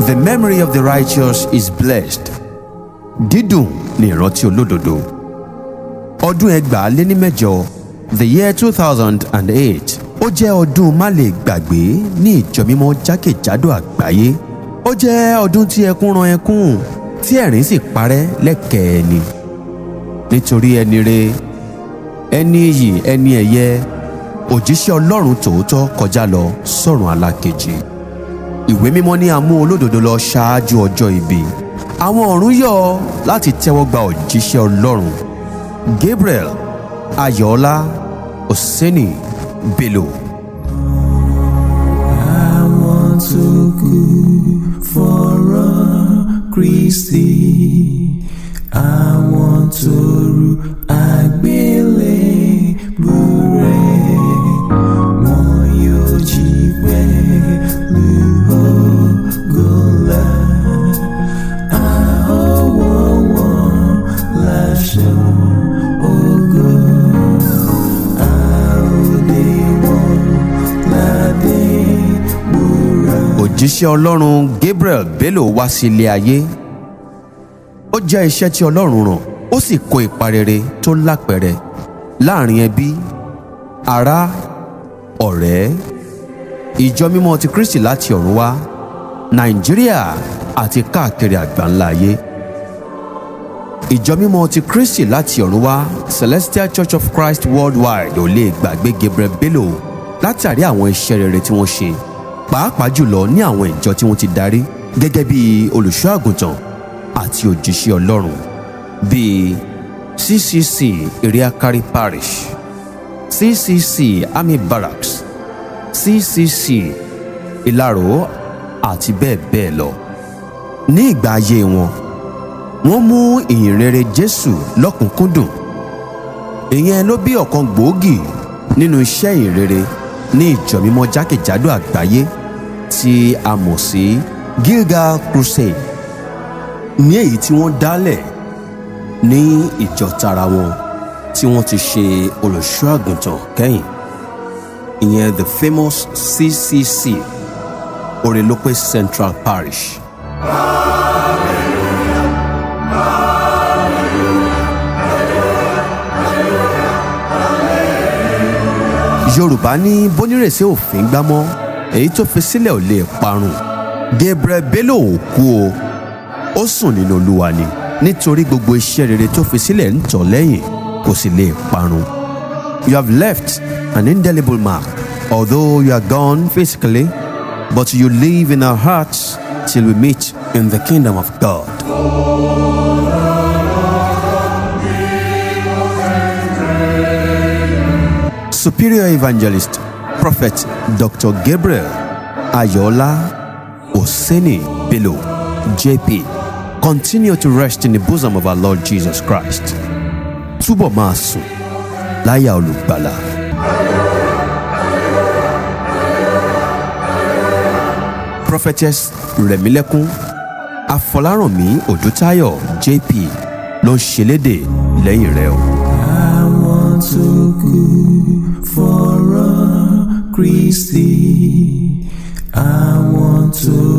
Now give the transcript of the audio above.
The memory of the righteous is blessed. Dídùn ni ìrántí olódodo. Ọdún ẹgbàá lé ní mẹ́jọ the year two thousand and eight ó jẹ́ ọdún má lè gbàgbé ní ìjọ mímọ́ jákèjádò àgbáyé. Ó jẹ́ ọdún tí ẹkún ran ẹkún tí ẹ̀rín sì parẹ́ lẹ́kẹ̀ẹ́ ni. Nítorí ẹni re ẹni iyì ẹni ẹ̀yẹ òjíṣẹ́ ọlọ́run tòótọ́ kọjá lọ sọ́run alákejì ìwé mímọ́ ní a mú olódodo lọ ṣáájú ọjọ́ ibi àwọn ọ̀run yọ̀ láti tẹ́wọ́ gba òjíṣẹ́ ọlọ́run gabriel ayọ̀ọ́lá oseni bello. Àwọn tó kú fọ̀rọ̀ Kristi, àwọn tó rù àgbélébù rẹ̀, wọn yóò jí pẹ̀lú ògo ńlá. A ó wọ̀ wọ́n láṣọ ògo, a ó dé wọn ládé wúrà. òjíṣẹ́ ọlọ́run gabriel bello wá sí ilé ayé ó jẹ́ iṣẹ́ tí ọlọ́run ràn ó sì kó ipa rere tó lápẹẹrẹ láàrin ẹbí ará ọ̀rẹ́ ìjọ mímọ́ ti kristi láti ọ̀run wá nàìjíríà àti káàkiri àgbáńlá ayé ìjọ mímọ́ ti kristi láti ọ̀run wá celestial church of christ worldwide ò lè gbàgbé gabriel bello látàrí àwọn iṣẹ́ rere tí wọ́n ṣe pàápàá jùlọ ní àwọn ìjọ tí wọ́n ti darí gẹ́gẹ́ bí olùṣọ́ àgùntàn àti òjíṣẹ́ ọlọ́run bíi ccc iriakari parish ccc army barracks ccc ìlarò àti bẹ́ẹ̀ bẹ́ẹ̀ lọ ní ìgbà ayé wọn wọ́n mú ìyìnrere jésù lọ́kùnkúndùn ìyẹn ló bí ọ̀kan gbòógì nínú iṣẹ́ ìyìnrere ní ìjọ mímọ́ jákèjádò àgbáyé tí a mọ̀ sí gilgal crusade ní èyí tí wọ́n dálẹ̀ ní ìjọ tara wọn tí wọ́n ti ṣe olùṣọ́ àgùntàn kẹ́yìn ìyẹn the famous ccc orelope central parish. yorùbá ní bónírèsé òfin gbámọ́ èyí tó fi sílẹ̀ ò lè parun gabriel bello ò kú o ó sùn nínú olúwa ni nítorí gbogbo iṣẹ́ rere tó fi sílẹ̀ ń tọ̀ lẹ́yìn kò sì lè parun you have left an indelible mark although you are gone physically but you live in our hearts till we meet in the kingdom of god. superior evangelist prophet dr gabriel ayola oseni bello jp continue to rest in the bosom of our lord jesus christ túbọ̀ máa sùn láyà olùgbàlà. prophetess rẹ̀mílẹ́kún afọlárànmí òdútayọ̀ jp ló ń ṣẹlẹ́dẹ̀ lẹ́yìn rẹ̀ o. Àwọn tó kú fọ̀rọ̀ Kristi, àwọn tó